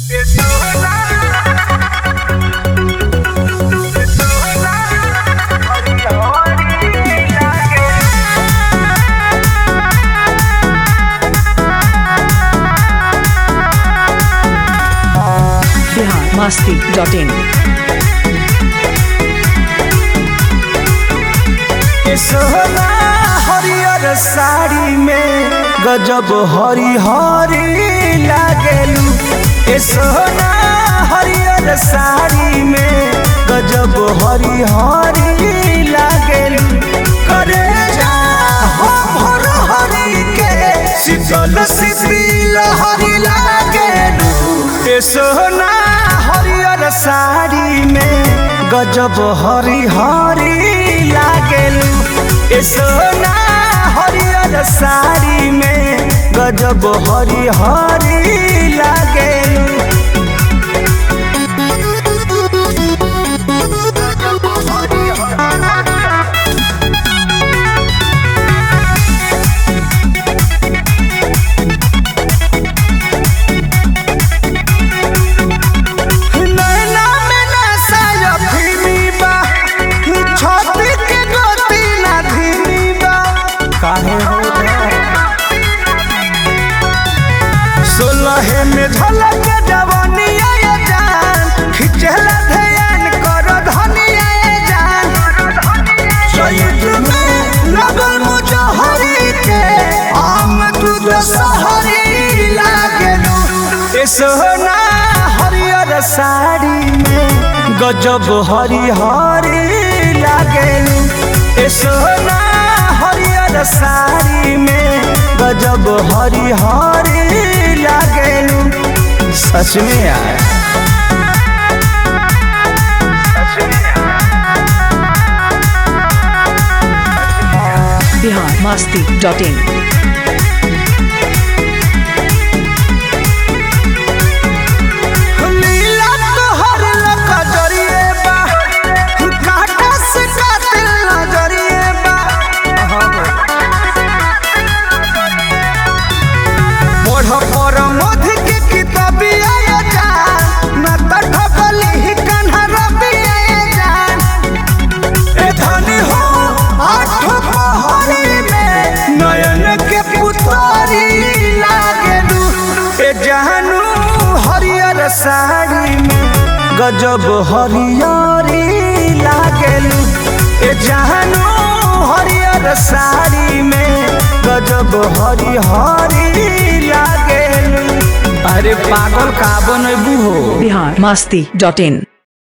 Bihar Masti dot in सोना हरियर साड़ी में गजब हरी हरी लागेलू ए सोना हरियर साड़ी में गजब हरी हरी लागेलू करे जा हो भर हरी के शीतल शीतल हरी लागेलू ए सोना हरियर साड़ी में गजब हरी हरी लागेलू ए सोना हरियर साड़ी में गजब हरी हरी लागेलू नैना में नशा अफीमी बा, छाती के गोती ना धीमी बा। काहे हो सोलहे में झलक जवानिया ये जान खिचला ध्यान कर धनिया ये जान चैत में लगल मुजहरी के आम दूध सहरी लागेलू ए सोना हरियर साड़ी में गजब हरी हरी लागेलू ए सोना हरियर साड़ी में गजब हरी हरी लागेलू सच में यार बिहार मस्ती डॉट इन लीला तोहर लका जरिए बा काटा से कातिल नजरिए बा पढ़ पर मध के किताबिया ये जान न त ठकली ही कन्हा रबिया ये जान ए धनी हो आठ पहरी में नयन के पुतारी लागेलू ए जानू हरियर साड़ी में गजब हरियरी लागेलू ए जानू हरियर साड़ी में गजब हरी हरी लागेलू अरे पागल का बनबू हो बिहार मस्ती डॉट इन